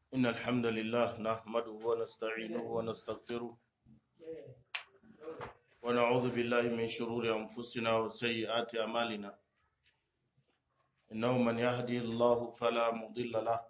إن الحمد لله نحمده ونستعينه ونستغفره ونعوذ بالله من شرور أنفسنا وسيئات أعمالنا إنه من يهدي الله فلا مضل له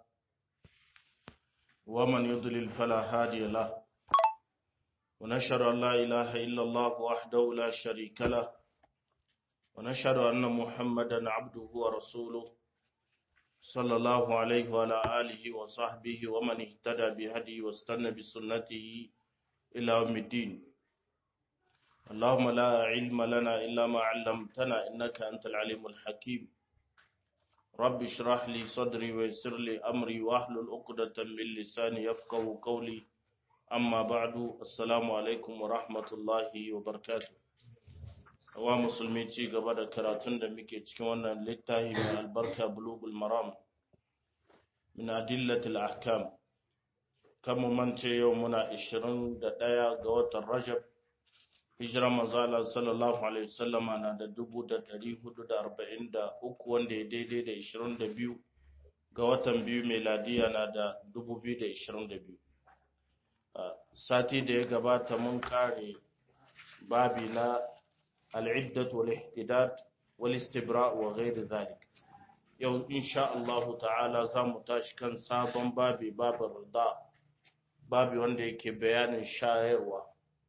ومن يضلل فلا هادي له ونشهد أن لا إله إلا الله وحده لا شريك له ونشهد أن محمدا عبده ورسوله صلى الله عليه وعلى آله وصحبه ومن اهتدى بهدي واستنى بسنته إلى يوم الدين اللهم لا علم لنا إلا ما علمتنا إنك أنت العليم الحكيم رب اشرح لي صدري ويسر لي أمري واحلل عقدة من لساني يفقه قولي أما بعد السلام عليكم ورحمة الله وبركاته wa musulmi ci gaba da karatun da muke cikin wannan littafi mai albarka bulugul maram min adillatil ahkam kan mu mance yau muna 21 ga watan rajab hijira manzala sallallahu alaihi wasallam na da 1443 wanda ya daidai da 22 ga watan biyu meladiya na da 2022 sati da ya gabata mun kare babi na العدة والاحتداد والاستبراء وغير ذلك yau insha Allah ta'ala za mu tashi kan sabon babi babin rida babi wanda yake bayanin shayarwa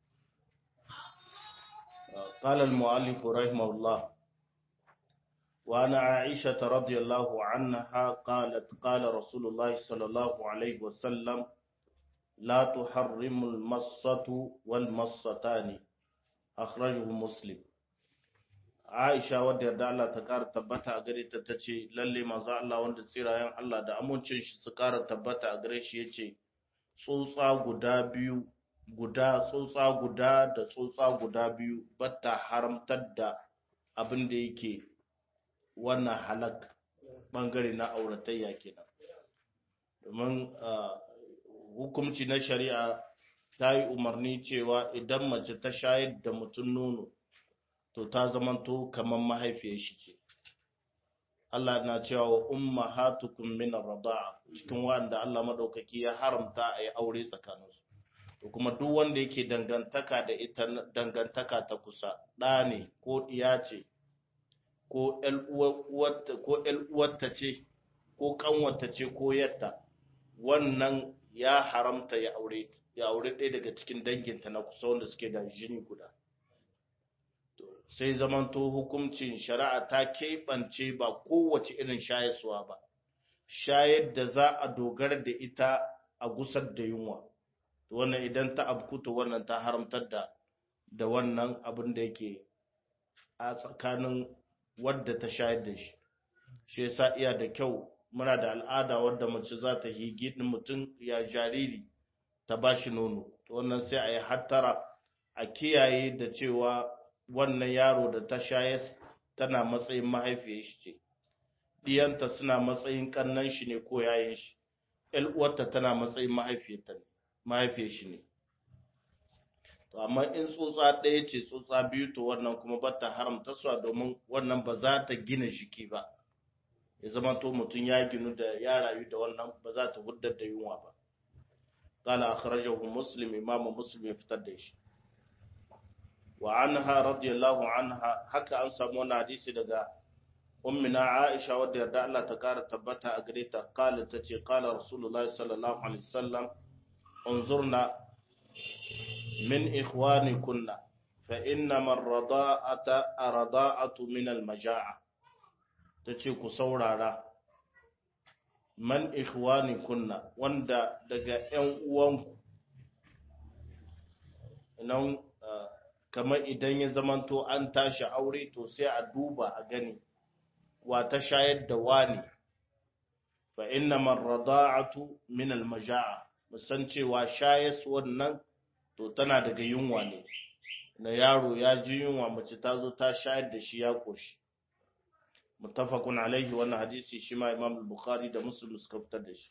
قال المؤلف رحمه الله وعن عائشة رضي الله عنها قالت قال رسول الله صلى الله عليه وسلم لا تحرم المصة والمصتان أخرجه مسلم Aisha wadda yarda Allah ta ƙara tabbata a gare ta ta ce lalle manzo Allah wanda tsirayen Allah da amincin shi su ƙara tabbata a gare shi yace tsotsa guda biyu guda tsotsa guda da tsotsa guda biyu batta haramtar da abin da yake wannan halak bangare na auratayya kenan domin hukumci na shari'a ta yi umarni cewa idan mace ta shayar da mutum nono to ta zamanto kamar mahaifiyar shi ce Allah na cewa wa ummahatukum min ar-rida'a cikin wanda Allah madaukaki ya haramta a yi aure tsakaninsu to kuma duk wanda yake dangantaka da ita dangantaka ta kusa ɗa ne ko ɗiya ce ko ƴan uwarta ce ko ƙanwarta ce ko yatta wannan ya haramta ya aure ya aure ɗaya daga cikin danginta na kusa wanda suke da jini guda sai zamanto hukuncin shari'a ta keɓance ba kowace irin shayaswa ba shayar da za a dogara da ita a gusar da yunwa wannan idan ta abkuta wannan ta haramtar da da wannan abin da yake a tsakanin wadda ta shayar da shi shi yasa iya da kyau muna da al'ada wadda mace za ta higi din mutum ya jariri ta ba shi nono to wannan sai a yi hattara a kiyaye da cewa wannan yaro da ta shayas tana matsayin mahaifiyar shi ce diyanta suna matsayin kannan shi ne ko yayin shi ƴan uwarta tana matsayin mahaifiyarta ne mahaifiyar shi ne to amma in tsotsa ɗaya ce tsotsa biyu to wannan kuma ba ta haramta su domin wannan ba za ta gina jiki ba ya zama to mutum ya ginu da ya rayu da wannan ba za ta huddar da yunwa ba قال أخرجه مسلم إمام مسلم يفتر shi. wa anha radiyallahu anha haka an samu wani hadisi daga ummina Aisha wadda yarda Allah ta kara tabbata a gare ta kala ta ce kala Rasulullahi sallallahu alaihi wasallam unzurna min ikhwanikunna fa inna man rada'ata arada'atu min al-maja'a tace ku saurara man ikhwanikunna wanda daga ƴan uwanku nan kamar idan ya zamanto an tashi aure to sai a duba a gani wa ta shayar da wani fa inna man rada'atu min al majaa musan cewa shayas wannan to tana daga yunwa ne na yaro ya ji yunwa mace ta zo ta shayar da shi ya koshi muttafaqun alaihi wannan hadisi shi ma imam al-bukhari da muslim suka fitar da shi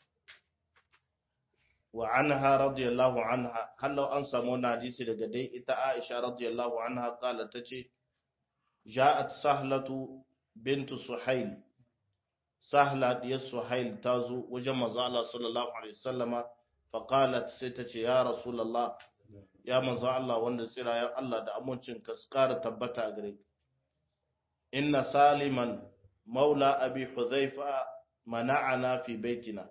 wa anha radiyallahu anha hallau an samu wannan hadisi daga dai ita Aisha radiyallahu anha kala tace ja'at sahlatu bintu suhail sahla diyar suhail ta zo wajen manzo Allah sallallahu alaihi wasallama fa qalat sai ta ce ya rasulullah ya manzo Allah wanda tsira ya Allah da amincin ka kara tabbata gare inna saliman maula abi hudhaifa mana'ana fi baitina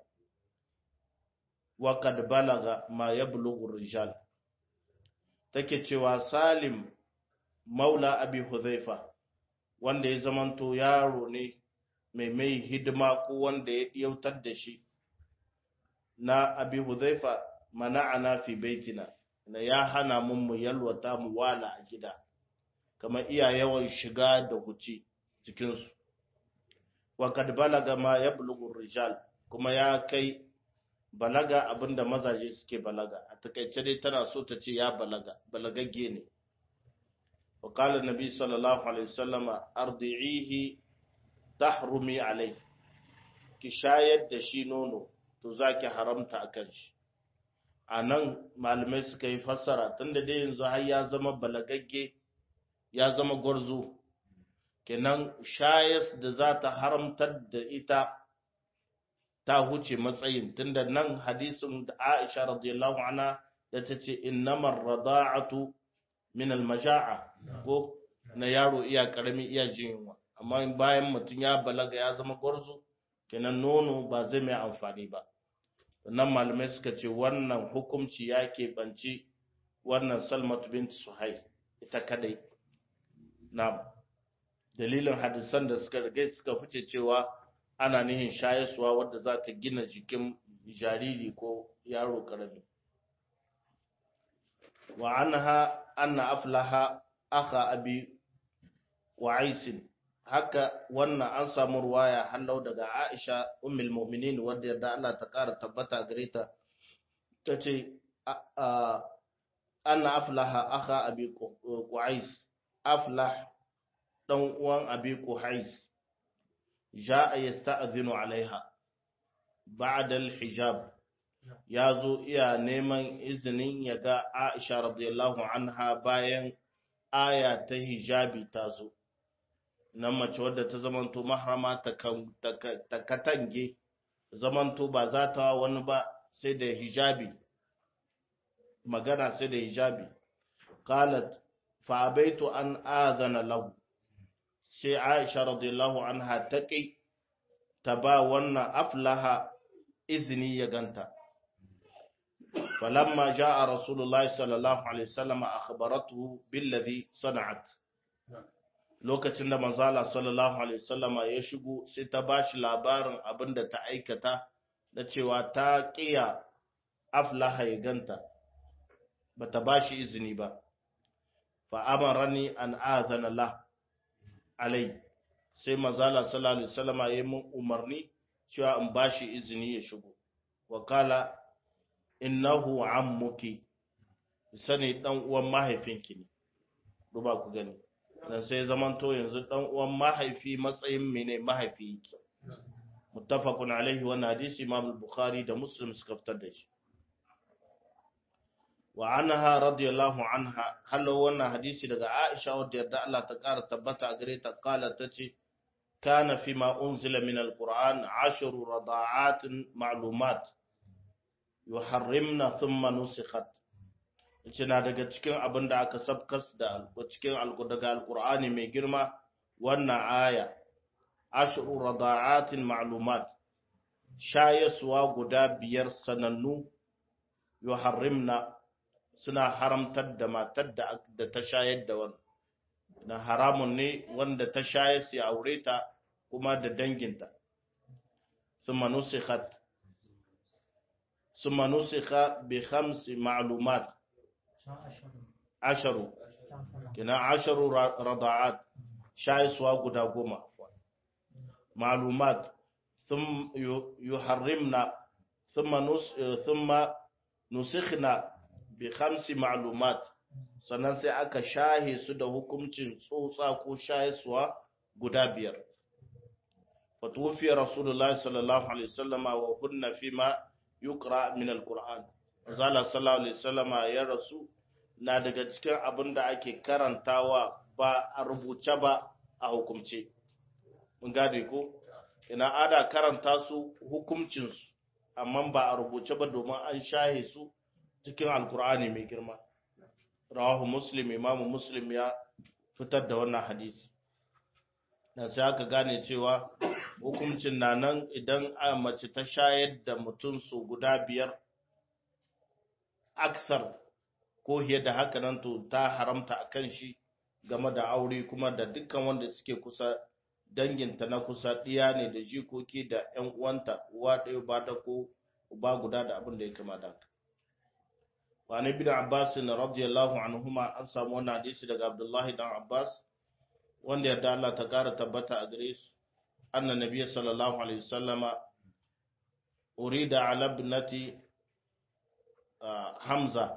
wa qad balaga ma yablughu rijal take cewa salim maula abi hudhaifa wanda ya zamanto yaro ne mai mai hidima ko wanda ya yautar da shi na abi hudhaifa mana'ana fi baitina na ya hana mun mu yalwata mu wala a gida kamar iya yawan shiga da huci cikinsu wa kad balaga ma yablughu rijal kuma ya kai balaga abinda mazaje suke balaga a takaice dai tana so ta ce ya balaga balagagge ne wa qala nabi sallallahu alaihi wasallam ardi'ihi tahrumi alai ki shayar da shi nono to zaki haramta akan shi anan malamai suka yi fassara tunda dai yanzu har ya zama balagagge ya zama gwarzo kenan shayas da za ta haramtar da ita ta huce matsayin tunda nan hadisin da Aisha radiyallahu anha da ta ce innamar rada'atu min almaja'a ko na yaro iya karami iya jinwa amma bayan mutum ya balaga ya zama gwarzo kenan nono ba zai mai amfani ba nan malamai suka ce wannan hukunci ya keɓanci wannan salmatu bint suhai ita kadai na dalilin hadisan da suka rigai suka fice cewa ana nihin shayaswa wadda za ta gina jikin jariri ko yaro karami wa anha anna aflaha aka abi wa'aisin haka wannan an samu ruwaya hallau daga Aisha ummul mu'minin wadda yarda Allah ta kara tabbata gare ta tace anna aflaha aka abi qais aflah dan uwan abi quhais ja'a yasta'dhinu alaiha ba'da al-hijab yazo iya neman izinin ya ga Aisha radiyallahu anha bayan aya ta hijabi ta zo nan mace wadda ta zamanto mahrama ta katange zamanto ba za ta wani ba sai da hijabi magana sai da hijabi qalat fa abaitu an adhana lahu sai Aisha radiyallahu anha ta kai ta ba wannan aflaha izini ya ganta falamma jaa rasulullahi sallallahu alaihi wasallam akhbaratuhu billadhi sana'at lokacin da manzala sallallahu alaihi wasallam ya shigo sai ta bashi labarin abinda ta aikata da cewa ta kiya aflaha ya ganta bata bashi izini ba fa amarani an azana la alai sai manzala sallallahu alaihi wasallam ya yi mun umarni cewa in bashi izini ya shigo wakala innahu ammuki sani dan uwan mahaifinki ne duba ku gani dan sai zamanto yanzu dan uwan mahaifi matsayin mene mahaifi yake muttafaqun alaihi wa hadisi imam al-bukhari da muslim suka fitar da shi wa anha radiyallahu anha hallo wannan hadisi daga Aisha wadda yarda Allah ta kara tabbata a gare ta kala tace kana fi ma unzila min al-Qur'an ashru rada'at ma'lumat yuharrimna thumma nusikhat yace na daga cikin abin da aka sabkas da cikin daga al-Qur'ani mai girma wannan aya ashru rada'at ma'lumat shayaswa guda biyar sanannu yuharrimna suna haramtar da matar da ta shayar da wani na haramun ne wanda ta shayar su aure ta kuma da danginta summa nusikhat summa nusikha bi khamsi ma'lumat asharu kina asharu rada'at shayiswa guda goma ma'lumat thum yuharrimna thumma nus thumma nusikhna bi khamsi ma'lumat sannan sai aka shahe su da hukuncin tsotsa ko shayiswa guda biyar fatufi rasulullahi sallallahu alaihi wasallama wa kunna fima yuqra min alquran zalla sallallahu alaihi wasallama ya rasu na daga cikin abin da ake karantawa ba a rubuce ba a hukumce mun gade ko ina ada karanta su hukuncinsu amma ba a rubuce ba domin an shahe su cikin alkur'ani mai girma rawahu muslim imamu muslim ya fitar da wannan hadisi na sai aka gane cewa hukuncin na nan idan a mace ta shayar da mutum su guda biyar aksar ko hiye da haka nan to ta haramta a kan shi game da aure kuma da dukkan wanda suke kusa danginta na kusa ɗiya ne da jikoki da ‘yan uwanta uwa ɗaya ba da ko uba guda da abin da ya kama da haka. Wani bin Abbas na radiyallahu anhuma an samu wannan hadisi daga Abdullahi dan Abbas wanda yarda Allah ta ƙara tabbata a gare su anna nabiyyi sallallahu alaihi wasallama urida ala ibnati Hamza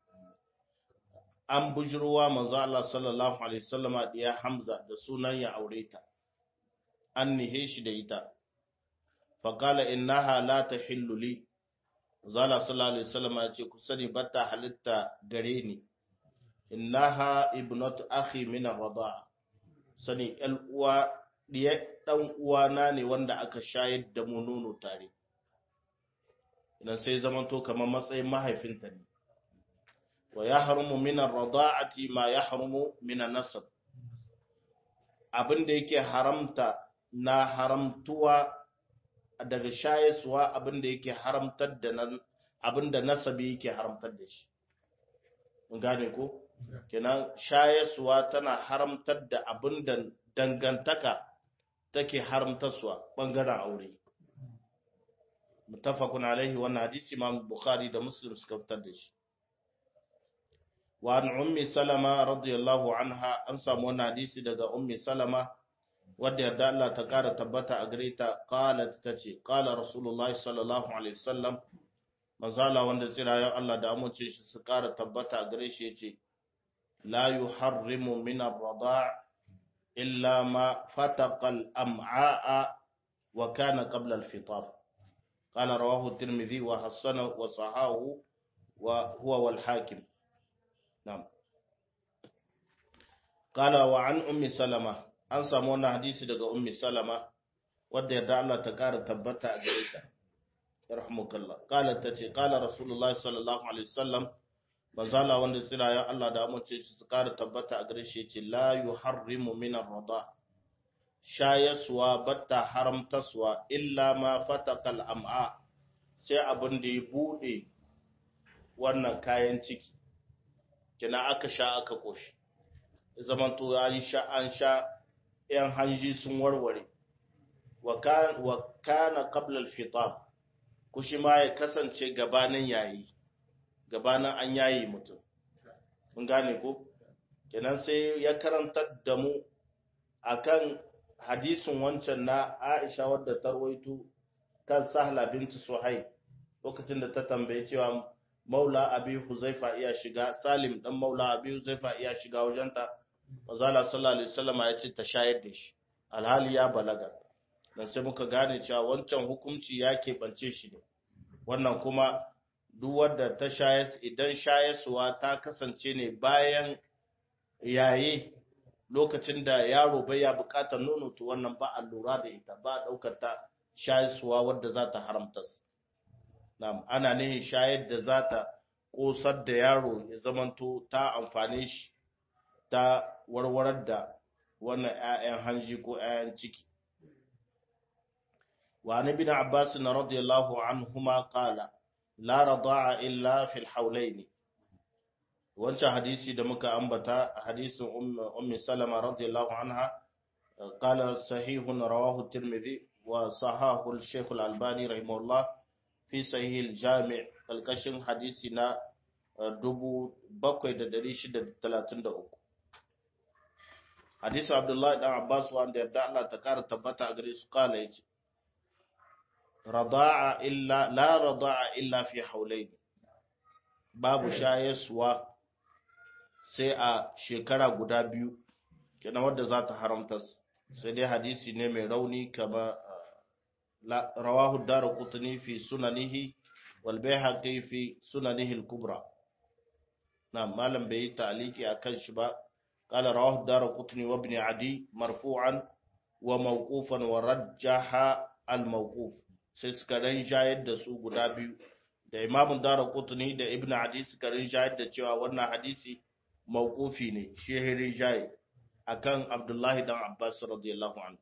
an bujruwa manzo Allah sallallahu alaihi wasallama diya Hamza da sunan ya aure ta an nihe shi da ita faƙala innaha la ta li zala sallallahu alaihi wasallam ya ce ku sani bata halitta gare ni innaha ibnatu akhi min ar-rida'a sani ƴan uwa diya dan uwana ne wanda aka shayar da mu nono tare idan sai zamanto kamar matsayin mahaifinta ne wa yahrumu min ar-rida'ati ma yahrumu min an-nasab abin da yake haramta na haramtuwa daga shayaswa abin da yake haramtar da nan abin da nasabi yake haramtar da shi mun gane ko kenan shayaswa tana haramtar da abin da dangantaka take haramtarsuwa bangaren aure mutafakun alaihi wannan hadisi imam bukhari da muslim suka fitar da shi wa an ummi salama radiyallahu anha an samu wannan hadisi daga ummi salama wadda yarda Allah ta kara tabbata a gare ta qalat tace qala rasulullahi sallallahu alaihi wasallam manzala wanda tsirayen Allah da amince shi su kara tabbata a gare shi yace la yuharrimu min ar-rada' illa ma fataqa al-am'a wa kana qabla al-fitar qala rawahu at-tirmidhi wa hasana wa sahahu wa huwa wal hakim na'am qala wa an ummi salama an samu wannan hadisi daga ummi salama wadda yarda Allah ta kara tabbata a gare ta rahmukallah qalat tace qala rasulullahi sallallahu alaihi wasallam manzala wanda tsira ya Allah da amince shi su kara tabbata a gare shi yace la yuharrimu min ar-rida shayaswa batta haramtaswa illa ma fataqal am'a sai abin da ya bude wannan kayan ciki kina aka sha aka koshi zamanto ya yi sha an sha ‘yan hanji sun warware, wa kana qablal fitar, kushi ma ya kasance gabanin yayi, gabanin an yayi mutum. Mun gane ko? Kenan sai ya karantar da mu akan hadisin wancan na Aisha wadda ta rawaito kan Sahla binti Suhaib lokacin da ta tambaye cewa Maula Abi Huzaifa iya shiga Salim dan Maula Abi Huzaifa iya shiga wajenta Mazala sallallahu alaihi wasallam ya ce ta shayar da shi alhali ya balaga dan sai muka gane cewa wancan hukunci ya keɓance shi ne wannan kuma duk wanda ta shayas idan shayaswa ta kasance ne bayan yaye lokacin da yaro bai ya bukatar nono to wannan ba a lura da ita ba a ɗaukar ta shayaswa wadda za ta haramta na'am ana ne shayar da za ta ƙosar da yaro ya zamanto ta amfane shi ta warwarar da wannan ‘ya'yan hanji ko ‘ya'yan ciki. Wa ni bin Abbas na radiyallahu anhuma qala la rada'a illa fil haulaini wancan hadisi da muka ambata hadisin ummi salama radiyallahu anha qala sahihun rawahu tirmidhi wa sahahu al-shaykh al-albani rahimahullah fi sahih al-jami' kalkashin hadisi na 7633 hadisu abdullahi dan abbas wanda yarda Allah ta kara tabbata a gare su kala yace rada'a illa la rada'a illa fi haulain babu shayaswa sai a shekara guda biyu kenan wanda za ta haramta sai dai hadisi ne mai rauni kama rawahu darqutni fi sunanihi wal bayhaqi fi sunanihi al-kubra na malam bai ta'liki akan shi ba قال رواه الدار قطني وابن عدي مرفوعا wa mawqufan wa rajjaha al mawquf sai suka rinjayar da su guda biyu da imamun dara kutuni da ibn adi suka rinjayar da cewa wannan hadisi mawqufi ne shi rinjaye akan abdullahi dan abbas radiyallahu anhu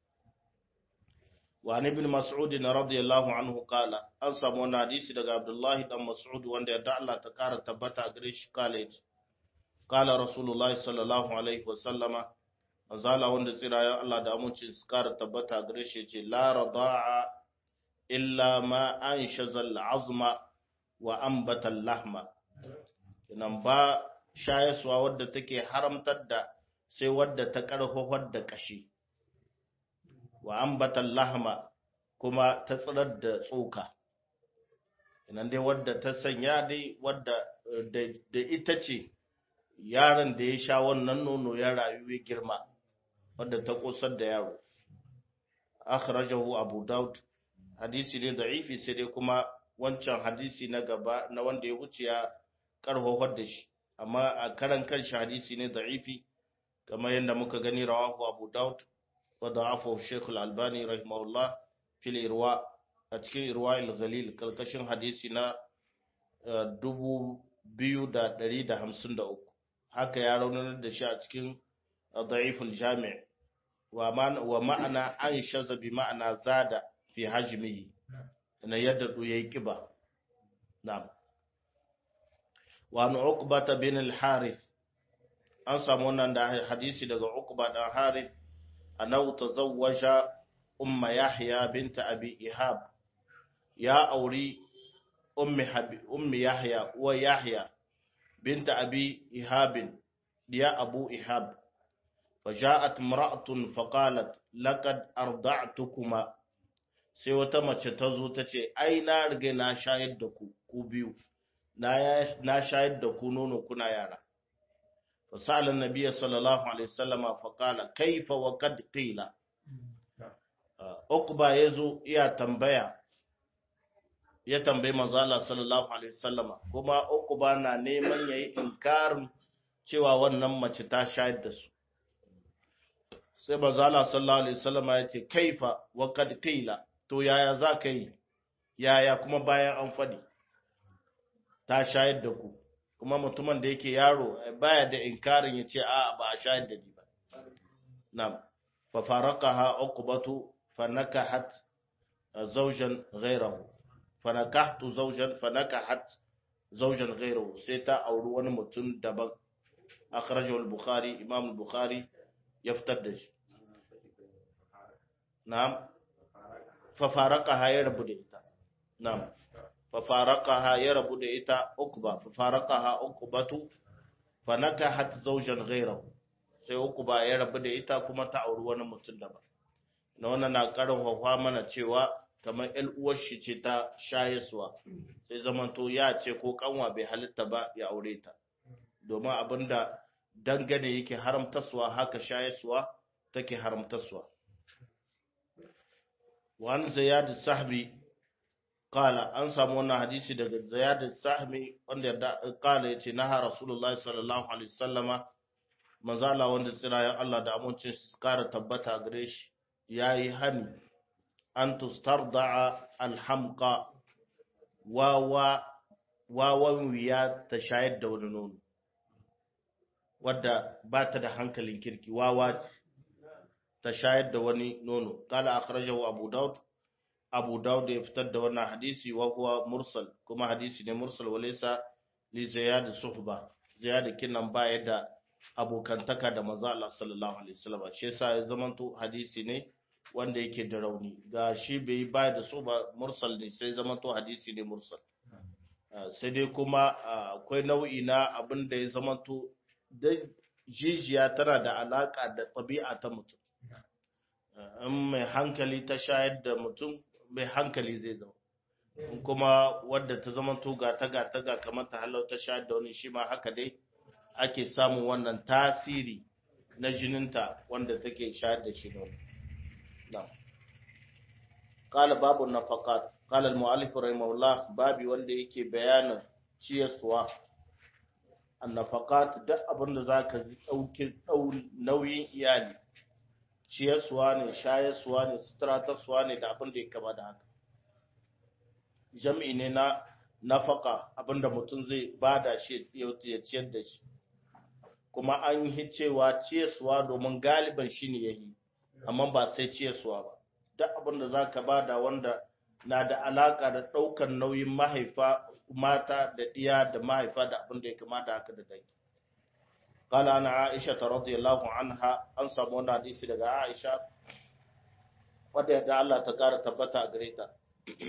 wa an ibn mas'ud radiyallahu anhu qala an samu wannan hadisi daga abdullahi dan mas'ud wanda ya Allah ta kara tabbata a gare shi kale qala rasulullahi sallallahu alaihi wa sallama azala wanda tsira Allah da amincin su kara tabbata a gare shi ce la rada'a illa ma an shazal azma wa ambatan lahma nan ba shayaswa wadda take haramtar da sai wadda ta karfafar da kashi wa ambatan lahma kuma ta tsirar da tsoka nan dai wadda ta sanya dai wadda da ita ce yaron da ya sha wannan nono ya rayu ya girma wadda ta kosar da yaro akhrajahu abu daud hadisi ne da'ifi sai dai kuma wancan hadisi na gaba na wanda ya wuce ya karhofar da shi amma a karan kanshi hadisi ne da'ifi kamar yadda muka gani rawahu abu daud wa da'afu shaykh al-albani rahimahullah fil irwa a cikin irwa al-ghalil kalkashin hadisi na 2153 haka ya raunar da shi a cikin da'if al-jami' wa ma'ana an shaza bi ma'ana zada fi hajmihi na yadda du yayi kiba na'am wa an uqbata bin al-harith an samu wannan da hadisi daga uqba dan harith annahu tazawwaja umma yahya bint abi ihab ya auri ummi habi ummi yahya wa yahya bint abi ihab diya abu ihab فجاءت امرأة فقالت لقد أرضعتكما sai wata mace ta zo ta ce ai na riga na shayar da ku ku biyu na shayar da ku nono kuna yara fa sa'ala nabiyyi sallallahu alaihi wasallam fa qala kaifa wa qad qila uqba yazo iya tambaya ya tambayi manzo Allah sallallahu alaihi wasallam kuma uqba na neman yayi inkarin cewa wannan mace ta shayar da su sai manzo Allah sallallahu alaihi wasallam ya ce kaifa wa qad qila to yaya za ka yi yaya kuma bayan an faɗi ta shayar da ku kuma mutumin da yake yaro baya da inkarin ya ce a ba a shayar da ni ba na'am fa faraqaha uqbatu fa nakahat zawjan ghayrahu fa nakahtu zawjan fa nakahat zawjan ghayrahu sai ta auri wani mutum daban akhrajahu al-bukhari imam al-bukhari ya fitar da shi na'am fafaraqaha ya rabu da ita na'am fafaraqaha ya rabu da ita ukba fafaraqaha ukbatu fanakahat zawjan ghayrahu sai ukba ya rabu da ita kuma ta auri wani mutum daban na wannan na karfafa mana cewa kamar ƴan uwar shi ce ta shayaswa sai zamanto ya ce ko kanwa bai halitta ba ya aure ta domin abinda dangane yake haramtaswa haka shayaswa take haramtaswa وعن زياد السحبي قال an samu wannan hadisi daga Ziyad al-Sahmi wanda kala yace naha Rasulullah sallallahu alaihi wasallama manzala wanda tsirayen Allah da amincin su kara tabbata gare shi yayi hani an tustarda'a al-hamqa wawa wawan wiya ta shayar da wani nono wadda ba ta da hankalin kirki wawa ce ta shayar da wani nono kala akhrajahu abu daud abu daud ya fitar da wannan hadisi wa huwa mursal kuma hadisi ne mursal walaysa li ziyad suhba ziyad kinan baya da abokantaka da manzo Allah sallallahu alaihi wasallam shi yasa ya zamanto hadisi ne wanda yake da rauni ga shi bai baya da suhba mursal ne sai zamanto hadisi ne mursal sai dai kuma akwai nau'i na abin da ya zamanto da jijiya tana da alaka da tabi'a ta mutum in mai hankali ta shayar da mutum mai hankali zai zama in kuma wadda ta zama to gata gata ga kamar ta halau ta shayar da wani shi ma haka dai ake samun wannan tasiri na jininta wanda take shayar da shi nono qala babu nafaqat qala al-mu'allif rahimahullah babi wanda yake bayanin ciyaswa an-nafaqat duk abin da zaka ji daukin nauyin iyali ciyarsuwa ne shayarsuwa ne sutratarsuwa ne da abin da ya kama da haka jam'i ne na nafaka abinda mutum zai bada shi ya ciyar da shi kuma an yi cewa ciyarsuwa domin galiban shi ne ya yi amma ba sai ciyarsuwa ba duk abinda za ka bada wanda na da alaka da ɗaukar nauyin mahaifa mata da ɗiya da mahaifa da abinda ya kama da haka da dangi قال أنا عائشة رضي الله عنها أنسى مونا حديثي لغا عائشة wadda yadda Allah ta ƙara tabbata a gare ta.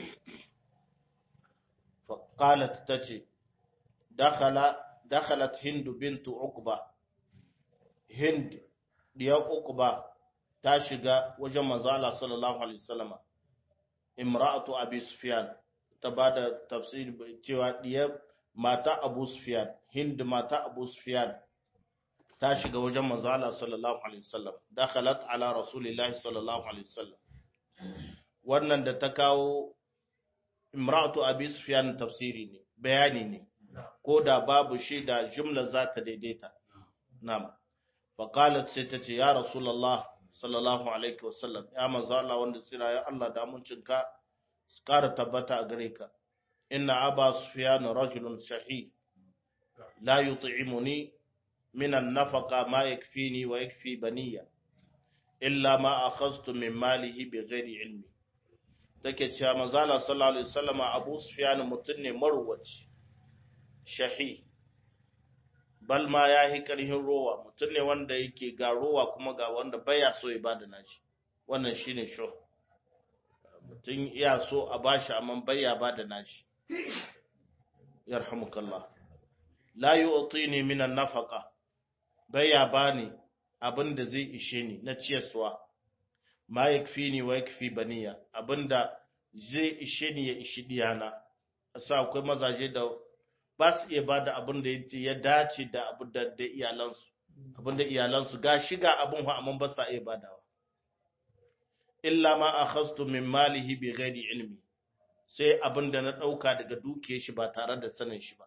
Faƙalat ta ce, Dakhalat Hindu bintu Uqba, Hind diyar Uqba ta shiga wajen manzala sallallahu Alaihi wasallama, Imra'atu Abi Sufyan ta ba da tafsir cewa diyar mata Abu Sufyan, Hind mata Abu Sufyan ta shiga wajen manzo Allah sallallahu alaihi wasallam dakhalat ala rasulillahi sallallahu alaihi wasallam wannan da ta kawo imra'atu abi sufyan tafsiri ne bayani ne ko da babu shi da jumla za ta daidaita na'am fa qalat sai ta ce ya rasulullah sallallahu alaihi wasallam ya manzo Allah wanda sira ya Allah da muncinka kara tabbata a gare ka inna aba sufyan rajulun shahih la yut'imuni من النفقة ما يكفيني ويكفي بنية إلا ما أخذت من ماله بغير علمي take cewa manzala sallallahu alaihi wasallam Abu Sufyan mutum ne marwaci shahi bal ma yahi karhin rowa mutum ne wanda yake ga rowa kuma ga wanda baya so ya bada nashi wannan shine sho mutum iya so a bashi amma baya bada nashi yarhamukallah la yu'tini min an-nafaqa baya bani abin da zai ishe ni na ciyarwa ma yakfi ni wa yakfi baniya abinda zai ishe ni ya ishi diyana asa akwai mazaje da ba su iya bada abin da ya dace da abin da da iyalansu abin da iyalansu ga shiga abin ha amma ba sa iya badawa illa ma akhastu min malihi bi ghairi ilmi sai abin da na dauka daga dukiyar shi ba tare da sanin shi ba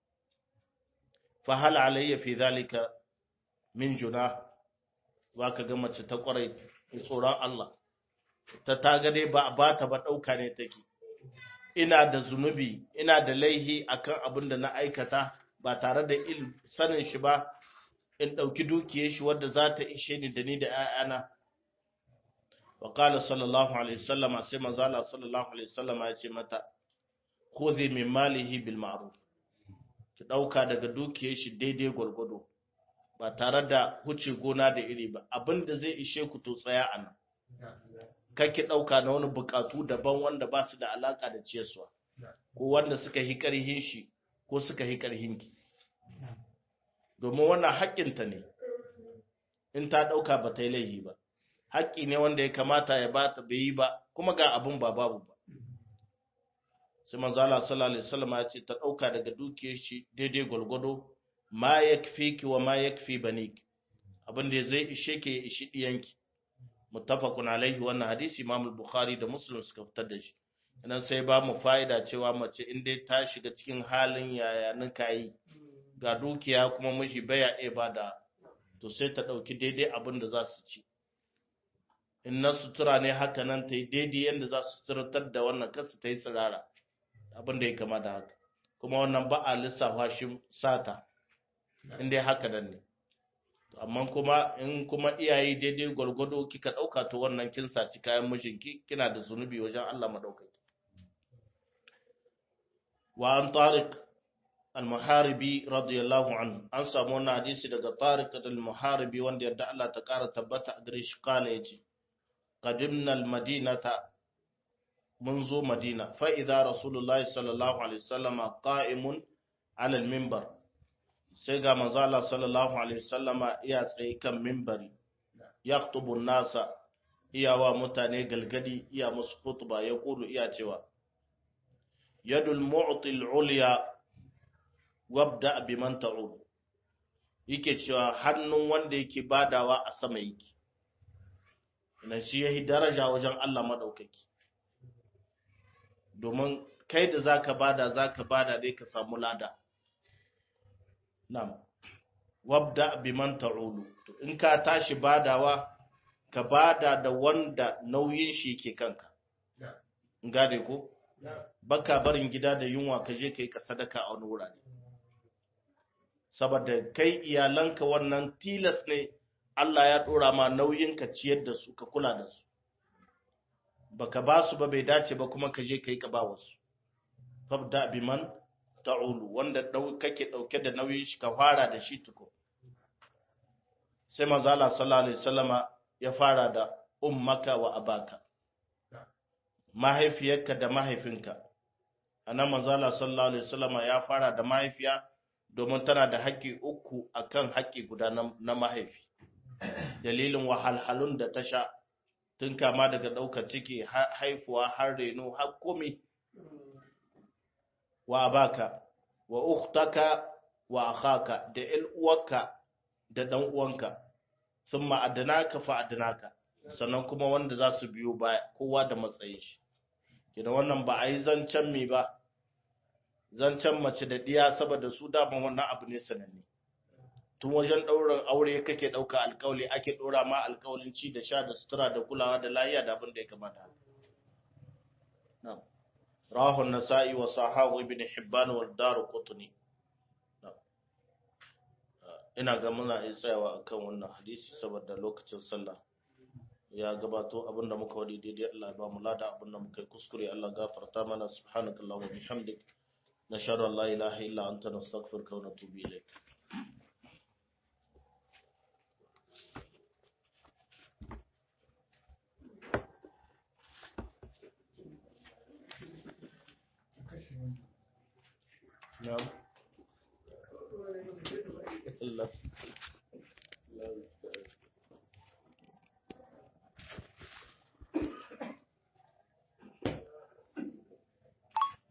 fa hal alayya fi zalika min juna ba ka ga mace ta kwarai tsoron Allah ta taga dai ba ba ta ba ɗauka ne take ina da zunubi ina da laihi akan abin da na aikata ba tare da il sanin shi ba in ɗauki dukiyar shi wadda za ta ishe ni da ni da ‘ya'yana wa qala sallallahu alaihi wasallam sai manzo Allah sallallahu alaihi wasallam ya ce mata khudhi min malihi bil ma'ruf ki ɗauka daga dukiyar shi daidai gwargwado ba tare da huce gona da iri ba abin da zai ishe ku to tsaya a nan kake ɗauka na wani buƙatu daban wanda ba su da alaƙa da ciyarwa ko wanda suka yi ƙarhin shi ko suka yi ƙarhin ki domin wannan haƙƙinta ne in ta ɗauka ba ta yi laihi ba haƙƙi ne wanda ya kamata ya ba ta bai yi ba kuma ga abin ba babu ba sai manzo Allah sallallahu alaihi wasallam ya ce ta ɗauka daga dukiyar shi daidai gwalgwado ma yakfiki wa ma yakfi banik abin da zai ishe ke ya ishi diyanki muttafaqun alaihi wannan hadisi Imam al-Bukhari da Muslim suka fitar da shi nan sai ba mu fa'ida cewa mace in dai ta shiga cikin halin yaya nika yi ga dukiya kuma miji baya iya bada to sai ta dauki daidai abin da za su ci in na sutura ne haka nan ta yi daidai yadda za su suturatar da wannan kasu ta yi tsirara abin da ya kama da haka kuma wannan ba a lissafa shi sata in dai haka nan ne amma kuma in kuma iyaye daidai gwargwado kika ɗauka to wannan kin saci kayan mijinki kina da zunubi wajen Allah madaukaki wa an tariq al-muharibi radiyallahu anhu an samu wannan hadisi daga tariq al-muharibi wanda yadda Allah ta ƙara tabbata a gare shi kala yace qadimna al-madinata mun zo madina fa idza rasulullahi sallallahu alaihi wasallama qa'imun ala al-minbar sai ga manzo Allah sallallahu alaihi wasallama iya tsaye kan minbari yaktubu nasa iya wa mutane galgadi iya musu khutba ya kulu iya cewa yadul mu'ti al-ulya wabda biman ta'ud yake cewa hannun wanda yake badawa a sama yake ina shi yayi daraja wajen Allah madaukaki domin kai da zaka bada zaka bada dai ka samu lada Nam, wabda biman ta'ulu, to in ka tashi badawa, ka bada da wanda nauyin shi ke kanka gade ko baka barin gida da yunwa ka je kai ka sadaka a wani wurare saboda kai iyalanka wannan tilas ne Allah ya dora ma nauyin ka ciyar da su ka kula da su baka ba su ba bai dace ba kuma ka je kai ka ba wasu fabda biman ta'ulu wanda kake dauke da nauyin shi ka fara da shi tuko sai manzo Allah sallallahu alaihi wasallama ya fara da ummaka wa abaka mahaifiyarka da mahaifinka anan manzo Allah sallallahu alaihi wasallama ya fara da mahaifiya domin tana da haƙƙi uku akan haƙƙi guda na mahaifi dalilin wahalhalun da ta sha tun kama daga ɗaukar ciki haifuwa har reno har komi wa abaka wa ukhtaka wa akhaka da ƴan uwarka da ɗan uwanka sun ma'adanaka fa adanaka sannan kuma wanda za su biyo baya kowa da matsayin shi kina wannan ba a yi zancen mi ba zancen mace da diya saboda su daman wannan abu ne sananne tun wajen ɗaurin aure kake ɗauka alƙawli ake ɗora ma alƙawlin ci da sha da sutura da kulawa da lafiya da abin da ya kamata rahu nasa'i wa sahahu ibn hibban wal daru qutni ina ga muna iya tsayawa akan wannan hadisi saboda lokacin sallah ya gabato abinda muka wadi daidai Allah ya ba mu lada abinda muka yi kuskure Allah gafarta mana subhanakallahumma wa bihamdik nashhadu an la ilaha illa anta nastaghfiruka wa natubu ilayk نعم